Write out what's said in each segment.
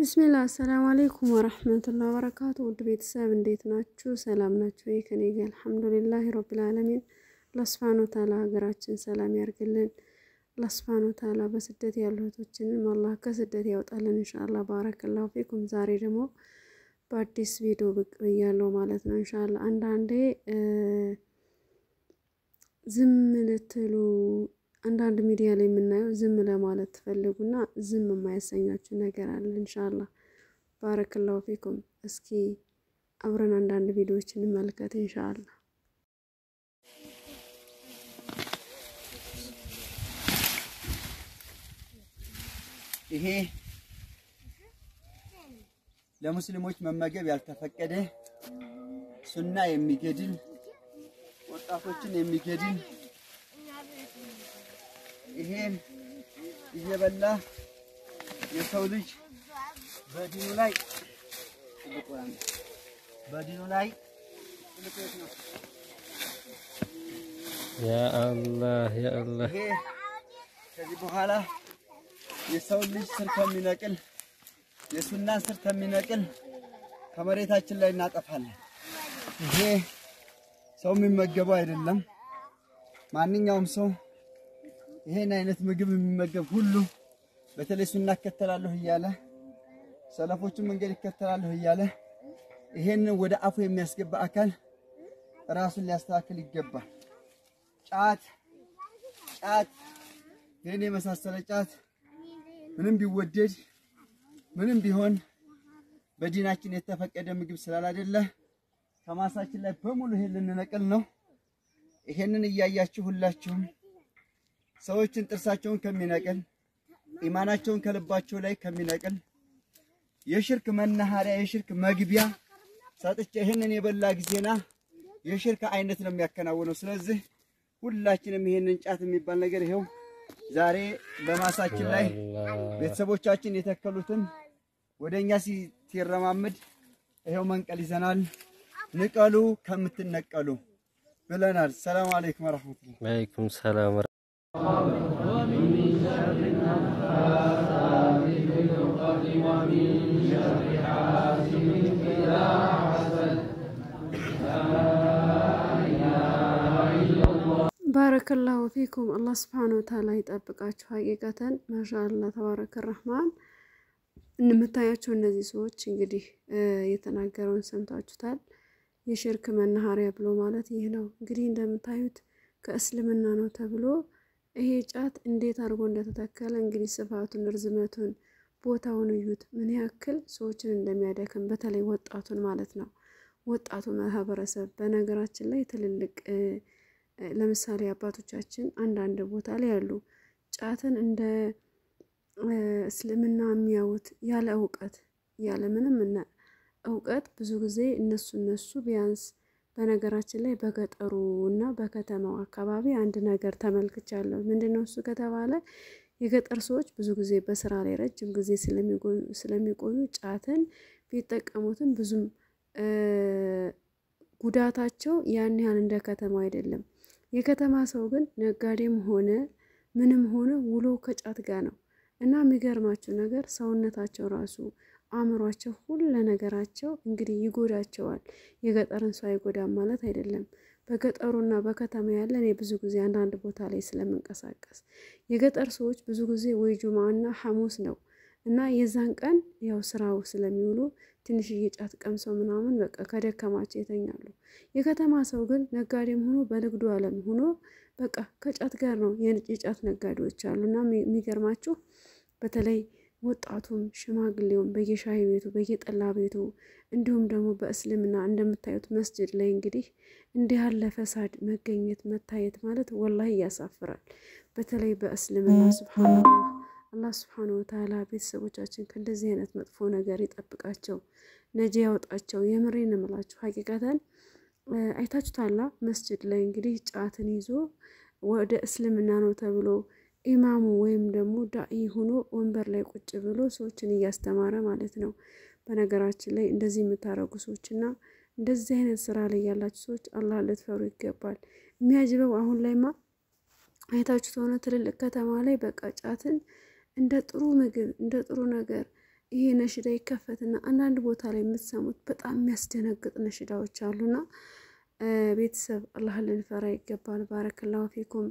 ብስሚላ አሰላሙ አሌይኩም ወረህመቱላ ወበረካቱ። ውድ ቤተሰብ እንዴት ናችሁ? ሰላም ናችሁ ወይ? ከኔ ጋር አልሐምዱሊላህ ረብል ዓለሚን። አላህ ሱብሓነሁ ወተዓላ ሀገራችን ሰላም ያርግልን። አላህ ሱብሓነሁ ወተዓላ በስደት ያሉ እህቶችንም አላህ ከስደት ያውጣልን ኢንሻአላህ። ባረከላሁ ፊኩም። ዛሬ ደግሞ በአዲስ ቪዲዮ ብቅ ብያለሁ ማለት ነው ኢንሻአላህ። አንዳንዴ ዝም ልትሉ አንዳንድ ሚዲያ ላይ የምናየው ዝም ለማለት ትፈልጉና ዝም የማያሰኛችሁ ነገር አለ። ኢንሻአላህ ባረከላሁ ፊኩም። እስኪ አብረን አንዳንድ ቪዲዮዎች እንመልከት ኢንሻአላህ። ይሄ ለሙስሊሞች መመገብ ያልተፈቀደ ሱና የሚገድል ወጣቶችን የሚገድል ይሄን እየበላ የሰው ልጅ በዲኑ ላይ በዲኑ ላይ ያ አላህ ያ አላህ ይሄ ከዚህ በኋላ የሰው ልጅ ስር ከሚነቅል የሱናን ስር ከሚነቅል ከመሬታችን ላይ እናጠፋለን። ይሄ ሰው የሚመገበው አይደለም። ማንኛውም ሰው ይሄን አይነት ምግብ የሚመገብ ሁሉ በተለይ ሱና እከተላለሁ እያለ ሰለፎቹን መንገድ ይከተላለሁ እያለ ይሄንን ወደ አፉ የሚያስገባ አካል ራሱን ሊያስተካክል ይገባል። ጫት ጫት ይህን የመሳሰለ ጫት ምንም ቢወደድ ምንም ቢሆን በዲናችን የተፈቀደ ምግብ ስላላደለ ከማሳችን ላይ በሙሉ ይሄን ልንነቅል ነው። ይሄንን እያያችሁ ሁላችሁም ሰዎችን ጥርሳቸውን ከሚነቅል ኢማናቸውን ከልባቸው ላይ ከሚነቅል የሽርክ መናኸሪያ የሽርክ መግቢያ ሰጥቼ ይህንን የበላ ጊዜና የሽርክ አይነት ነው የሚያከናውነው። ስለዚህ ሁላችንም ይሄንን ጫት የሚባል ነገር ይሄው ዛሬ በማሳችን ላይ ቤተሰቦቻችን የተከሉትን ወደኛ ሲረማምድ ይሄው መንቀል ይዘናል። ንቀሉ ከምትነቀሉ ብለናል። ሰላም አለይኩም ወራህመቱላህ። ወአለይኩም ሰላም ባረከላሁ ፊኩም። አላህ ስብሓነሁ ወተዓላ ይጠብቃችሁ። ሀቂቀተን ማሻአላህ ተባረከ ረህማን። የምታያቸው እነዚህ ሰዎች እንግዲህ የተናገረውን ሰምታችሁታል። የሽርክ መናኸሪያ ብሎ ማለት ይህ ነው። እንግዲህ እንደምታዩት ከእስልምና ነው ተብሎ ይሄ ጫት እንዴት አድርጎ እንደተተከለ እንግዲህ ስፋቱን፣ ርዝመቱን፣ ቦታውን እዩት። ምን ያክል ሰዎችን እንደሚያደክም በተለይ ወጣቱን ማለት ነው። ወጣቱ ማህበረሰብ በነገራችን ላይ ትልልቅ ለምሳሌ አባቶቻችን አንዳንድ ቦታ ላይ ያሉ ጫትን እንደ እስልምና የሚያዩት ያለ እውቀት ያለ ምንም እና እውቀት ብዙ ጊዜ እነሱ እነሱ ቢያንስ በነገራችን ላይ በገጠሩ እና በከተማው አካባቢ አንድ ነገር ተመልክቻለሁ። ምንድን ነው እሱ ከተባለ የገጠር ሰዎች ብዙ ጊዜ በስራ ላይ ረጅም ጊዜ ስለሚቆዩ ጫትን ቢጠቀሙትም ብዙም ጉዳታቸው ያን ያህል እንደ ከተማው አይደለም። የከተማ ሰው ግን ነጋዴም ሆነ ምንም ሆነ ውሎ ከጫት ጋር ነው እና የሚገርማቸው ነገር ሰውነታቸው ራሱ አእምሯቸው፣ ሁሉ ነገራቸው እንግዲህ ይጎዳቸዋል። የገጠርን ሰው አይጎዳም ማለት አይደለም። በገጠሩና በከተማ ያለ እኔ ብዙ ጊዜ አንዳንድ ቦታ ላይ ስለምንቀሳቀስ የገጠር ሰዎች ብዙ ጊዜ ወይ ጁማና ሐሙስ ነው እና የዛን ቀን ያው ስራው ስለሚውሉ ትንሽዬ ጫት ቀምሰው ምናምን በቃ ከደከማቸው ይተኛሉ። የከተማ ሰው ግን ነጋዴም ሆኖ በንግዱ ዓለም ሆኖ በቃ ከጫት ጋር ነው። የጫት ነጋዴዎች አሉ እና የሚገርማችሁ በተለይ ወጣቱም ሽማግሌውም በየሻይ ቤቱ በየጠላ ቤቱ እንዲሁም ደግሞ በእስልምና እንደምታዩት መስጅድ ላይ እንግዲህ እንዲህ ያለ ፈሳድ መገኘት መታየት ማለት ወላሂ ያሳፍራል። በተለይ በእስልምና ሱብሃነላህ አላህ ስብሓነሁ ወተዓላ ቤተሰቦቻችን ከእንደዚህ አይነት መጥፎ ነገር ይጠብቃቸው፣ ነጂ ያውጣቸው። የምሬን እምላችሁ ሀቂቀተን አይታችሁታላ። መስጅድ ላይ እንግዲህ ጫትን ይዞ ወደ እስልምና ነው ተብሎ ኢማሙ ወይም ደግሞ ዳኢ ሆኖ ወንበር ላይ ቁጭ ብሎ ሰዎችን እያስተማረ ማለት ነው። በነገራችን ላይ እንደዚህ የምታደርጉ ሰዎችና እንደዚህ አይነት ስራ ላይ ያላችሁ ሰዎች አላህ ልትፈሩ ይገባል። የሚያጅበው አሁን ላይማ አይታችሁት ሆነ ትልልቅ ከተማ ላይ በቃ ጫትን እንደ ጥሩ ምግብ እንደ ጥሩ ነገር ይሄ ነሽዳ ይከፈትና አንዳንድ ቦታ ላይ የምትሰሙት በጣም የሚያስደነግጥ ነሽዳዎች አሉና ቤተሰብ አላህ ልንፈራ ይገባል። ባረክላሁ ፊኩም።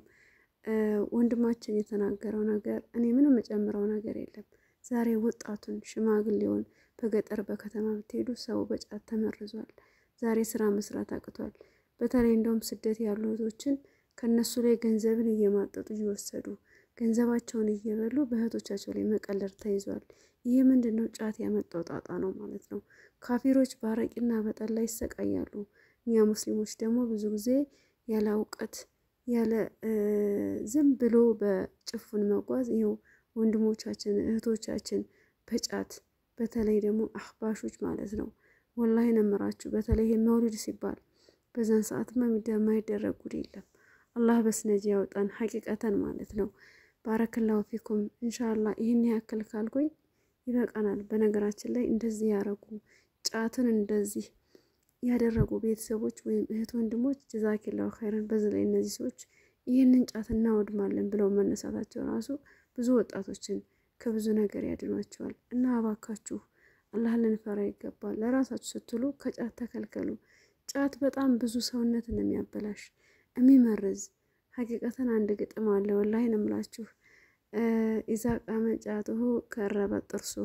ወንድማችን የተናገረው ነገር እኔ ምንም የጨምረው ነገር የለም። ዛሬ ወጣቱን ሽማግሌውን በገጠር በከተማ ብትሄዱ ሰው በጫት ተመርዟል። ዛሬ ስራ መስራት አቅቷል። በተለይ እንደውም ስደት ያሉ እህቶችን ከእነሱ ላይ ገንዘብን እየማጠጡ እየወሰዱ ገንዘባቸውን እየበሉ በእህቶቻቸው ላይ መቀለድ ተይዟል። ይህ ምንድን ነው? ጫት ያመጣው ጣጣ ነው ማለት ነው። ካፊሮች በአረቂና በጠላ ይሰቃያሉ። እኛ ሙስሊሞች ደግሞ ብዙ ጊዜ ያለ እውቀት ያለ ዝም ብሎ በጭፉን መጓዝ ይኸው ወንድሞቻችን እህቶቻችን በጫት በተለይ ደግሞ አህባሾች ማለት ነው። ወላሂ ነምራችሁ በተለይ ይሄ መውሊድ ሲባል በዛን ሰዓትማ የማይደረግ ጉድ የለም። አላህ በስነጅ ያውጣን ሀቂቀተን ማለት ነው። ባረክላሁ ፊኩም እንሻላ ይህን ያክል ካልኩኝ ይበቃናል። በነገራችን ላይ እንደዚህ ያረጉ ጫትን እንደዚህ ያደረጉ ቤተሰቦች ወይም እህት ወንድሞች ጀዛኪላሁ ኸይረን። በዚህ ላይ እነዚህ ሰዎች ይህንን ጫት እናወድማለን ብለው መነሳታቸው ራሱ ብዙ ወጣቶችን ከብዙ ነገር ያድኗቸዋል። እና አባካችሁ አላህ ልንፈራ ይገባል። ለራሳችሁ ስትሉ ከጫት ተከልከሉ። ጫት በጣም ብዙ ሰውነትን የሚያበላሽ የሚመርዝ ሀቂቀተን አንድ ግጥም አለ። ወላሂ ነው የምላችሁ ኢዛ ቃመ ጫትሁ ከረበ ጥርስሁ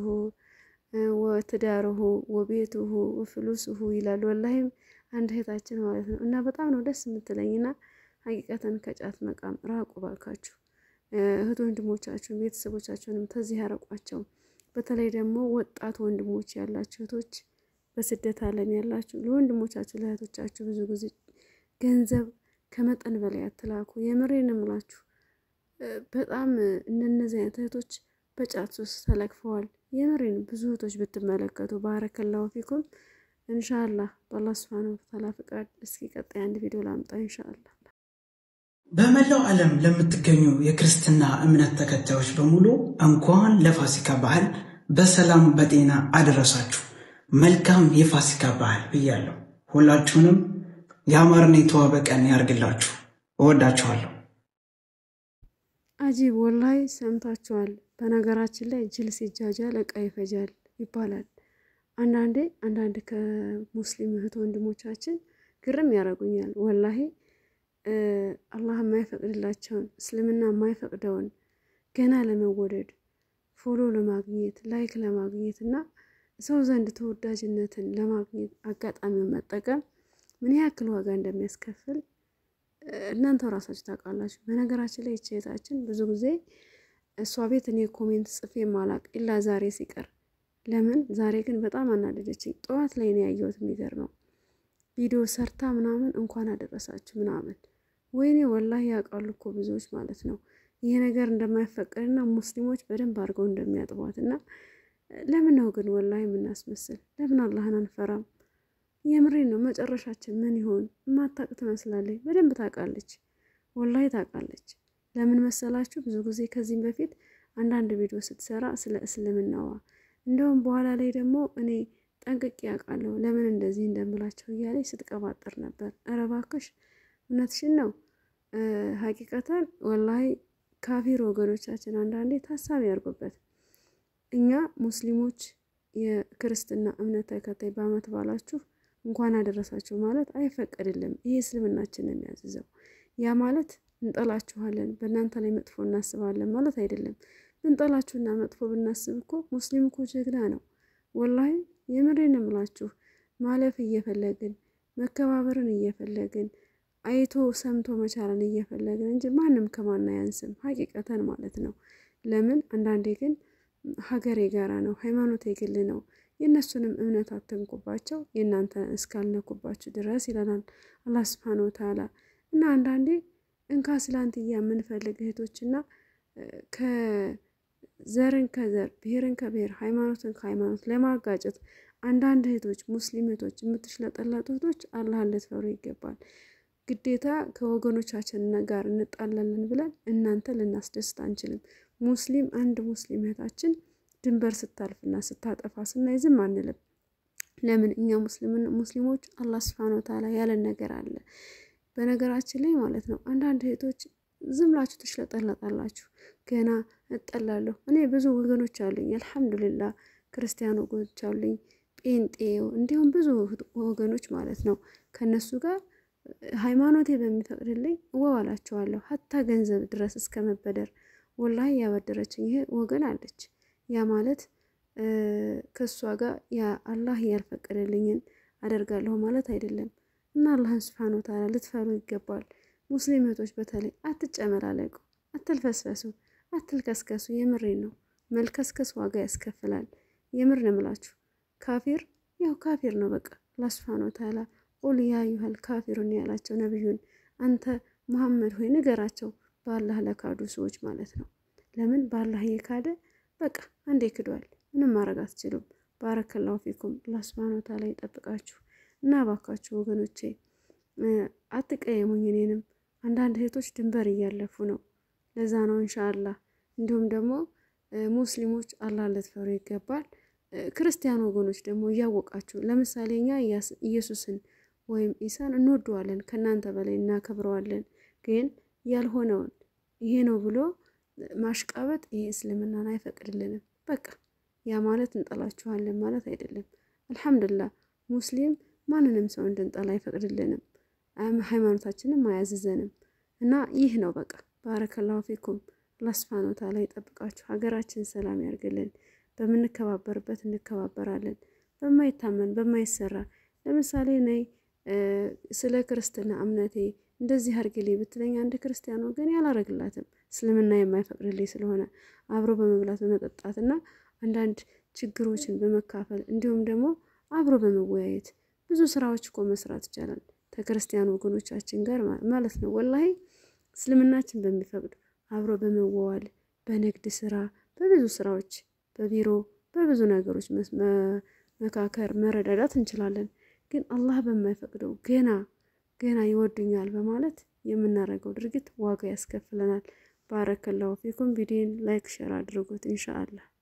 ወትዳርሁ ወቤትሁ ወፍሉስሁ ይላል። ወላሂም አንድ እህታችን ማለት ነው። እና በጣም ነው ደስ የምትለኝና ሀቂቀተን ከጫት መቃም ራቁ ባካችሁ። እህት ወንድሞቻችሁን ቤተሰቦቻችሁንም ተዚህ ያረቋቸው። በተለይ ደግሞ ወጣት ወንድሞች ያላችሁ እህቶች በስደት ዓለም ያላችሁ ለወንድሞቻችሁ ለእህቶቻችሁ ብዙ ጊዜ ገንዘብ ከመጠን በላይ አትላኩ። የምሬን እምላችሁ በጣም እነነዚህ አይነት እህቶች በጫት ሱስ ተለክፈዋል። የምሬን ብዙ እህቶች ብትመለከቱ ባረከላሁ ፊኩም። እንሻአላህ በአላህ ስብሃነ ወተዓላ ፍቃድ እስኪ ቀጣይ አንድ ቪዲዮ ላምጣ እንሻአላህ። በመላው ዓለም ለምትገኙ የክርስትና እምነት ተከታዮች በሙሉ እንኳን ለፋሲካ በዓል በሰላም በጤና አደረሳችሁ። መልካም የፋሲካ በዓል ብያለሁ። ሁላችሁንም የአማርና የተዋበ ቀን ያርግላችሁ። እወዳችኋለሁ። አጂብ ወላይ ሰምታችኋል። በነገራችን ላይ ጅል ሲጃጃል እቃ ይፈጃል ይባላል። አንዳንዴ አንዳንድ ከሙስሊም እህት ወንድሞቻችን ግርም ያደርጉኛል ወላሂ አላህ የማይፈቅድላቸውን እስልምና የማይፈቅደውን ገና ለመወደድ ፎሎ ለማግኘት ላይክ ለማግኘት እና ሰው ዘንድ ተወዳጅነትን ለማግኘት አጋጣሚውን መጠቀም ምን ያክል ዋጋ እንደሚያስከፍል እናንተው ራሳችሁ ታውቃላችሁ። በነገራችን ላይ ይችታችን ብዙ ጊዜ እሷ ቤት እኔ ኮሜንት ጽፌ ማላቅ ኢላ ዛሬ ሲቀር ለምን ዛሬ ግን በጣም አናደደችኝ። ጠዋት ላይ ነው ያየሁት። የሚገርመው ቪዲዮ ሰርታ ምናምን እንኳን አደረሳችሁ ምናምን ወይኔ ወላሂ ያውቃሉ እኮ ብዙዎች ማለት ነው ይሄ ነገር እንደማይፈቀድና ሙስሊሞች በደንብ አድርገው እንደሚያጥቧት እና ለምን ነው ግን ወላሂ የምናስመስል? ለምን አላህን አንፈራም? የምሬን ነው። መጨረሻችን ምን ይሆን? የማታውቅ ትመስላለች። በደንብ ታውቃለች፣ ወላሂ ታውቃለች። ለምን መሰላችሁ? ብዙ ጊዜ ከዚህም በፊት አንዳንድ ቪዲዮ ስትሰራ ስለ እስልምናዋ እንደውም በኋላ ላይ ደግሞ እኔ ጠንቅቄ ያውቃለሁ ለምን እንደዚህ እንደምላቸው እያለች ስትቀባጥር ነበር። ኧረ እባክሽ እውነትሽን ነው። ሀቂቀተን ወላሂ ካፊር ወገኖቻችን አንዳንዴ ታሳቢ ያርጉበት። እኛ ሙስሊሞች የክርስትና እምነት ተከታይ በዓመት ባላችሁ እንኳን አደረሳችሁ ማለት አይፈቀድልም። ይሄ እስልምናችን ነው የሚያዝዘው። ያ ማለት እንጠላችኋለን፣ በእናንተ ላይ መጥፎ እናስባለን ማለት አይደለም። ብንጠላችሁና መጥፎ ብናስብ እኮ ሙስሊም እኮ ጀግና ነው። ወላሂ የምሬን እምላችሁ ማለፍ እየፈለግን መከባበርን እየፈለግን አይቶ ሰምቶ መቻልን እየፈለግን እንጂ ማንም ከማን አያንስም። ሀቂቀተን ማለት ነው። ለምን አንዳንዴ ግን ሀገር የጋራ ነው፣ ሃይማኖት የግል ነው። የእነሱንም እምነት አትንኩባቸው የእናንተ እስካልነኩባችሁ ድረስ ይለናል አላህ ስብሓን ወተዓላ። እና አንዳንዴ እንካ ስላንትያ የምንፈልግ እህቶችና ከዘርን ከዘር ብሔርን ከብሔር ሃይማኖትን ከሃይማኖት ለማጋጨት አንዳንድ እህቶች ሙስሊም እህቶች የምትሽለጠለጡ እህቶች አላህን ልትፈሩ ይገባል። ግዴታ ከወገኖቻችን ጋር እንጣላለን ብለን እናንተ ልናስደስት አንችልም። ሙስሊም አንድ ሙስሊም እህታችን ድንበር ስታልፍና ስታጠፋ ስናይ ዝም አንልም። ለምን እኛ ሙስሊሞች አላህ ስብሐነሁ ወተዓላ ያለን ነገር አለ። በነገራችን ላይ ማለት ነው አንዳንድ እህቶች ዝም ብላችሁ ትሽለጠለጣላችሁ። ገና እጠላለሁ። እኔ ብዙ ወገኖች አሉኝ አልሐምዱሊላህ ክርስቲያን ወገኖች አሉኝ፣ ጴንጤው እንዲሁም ብዙ ወገኖች ማለት ነው። ከነሱ ጋር ሃይማኖቴ በሚፈቅድልኝ እዋዋላቸዋለሁ ሀታ ገንዘብ ድረስ እስከ መበደር ወላሂ ያበደረችኝ ይሄ ወገን አለች። ያ ማለት ከእሷ ጋር ያ አላህ ያልፈቀደልኝን አደርጋለሁ ማለት አይደለም። እና አላህን ስብሓን ወተዓላ ልትፈሩ ይገባል። ሙስሊም እህቶች በተለይ አትጨመላለቁ፣ አትልፈስፈሱ፣ አትልከስከሱ። የምሬን ነው። መልከስከስ ዋጋ ያስከፍላል። የምር ነው የምላችሁ። ካፊር ያው ካፊር ነው በቃ። አላህ ስብሓን ወተዓላ ቁል ያ አዩሀል ካፊሩን ያላቸው ነቢዩን አንተ ሙሐመድ ሆይ ንገራቸው በአላህ ለካዱ ሰዎች ማለት ነው። ለምን በአላህ የካደ በቃ አንዴ ክዷል። ምንም ማድረግ አትችሉም። ባረከላሁ ፊኩም። አላህ ሱብሃነሁ ወተዓላ ይጠብቃችሁ እና እባካችሁ ወገኖቼ አትቀየሙኝ። እኔንም አንዳንድ እህቶች ድንበር እያለፉ ነው። ለዛ ነው ኢንሻአላህ። እንዲሁም ደግሞ ሙስሊሞች አላህ ልትፈሩ ይገባል። ክርስቲያን ወገኖች ደግሞ እያወቃችሁ ለምሳሌ እኛ ኢየሱስን ወይም ኢሳን እንወደዋለን፣ ከእናንተ በላይ እናከብረዋለን። ግን ያልሆነውን ይሄ ነው ብሎ ማሽቃበጥ ይሄ እስልምናን አይፈቅድልንም። በቃ ያ ማለት እንጠላችኋለን ማለት አይደለም። አልሐምዱሊላህ ሙስሊም ማንንም ሰው እንድንጠላ አይፈቅድልንም፣ ሃይማኖታችንም አያዝዘንም። እና ይህ ነው በቃ። ባረከላሁ ፊኩም። አላህ ሱብሓነሁ ወተዓላ ይጠብቃችሁ፣ ሀገራችን ሰላም ያርግልን። በምንከባበርበት እንከባበራለን፣ በማይታመን በማይሰራ ለምሳሌ ነይ ስለ ክርስትና እምነቴ እንደዚህ አርግልኝ ብትለኝ አንድ ክርስቲያን ወገን ያላረግላትም እስልምና የማይፈቅድልኝ ስለሆነ አብሮ በመብላት በመጠጣት እና አንዳንድ ችግሮችን በመካፈል እንዲሁም ደግሞ አብሮ በመወያየት ብዙ ስራዎች እኮ መስራት ይቻላል ከክርስቲያን ወገኖቻችን ጋር ማለት ነው። ወላሂ እስልምናችን በሚፈቅድ አብሮ በመዋዋል በንግድ ስራ፣ በብዙ ስራዎች፣ በቢሮ በብዙ ነገሮች መካከር መረዳዳት እንችላለን። ግን አላህ በማይፈቅደው ገና ገና ይወዱኛል በማለት የምናደርገው ድርጊት ዋጋ ያስከፍለናል። ባረከላሁ ፊኩም። ቪዲዮን ላይክ ሸር አድርጉት ኢንሻአላህ።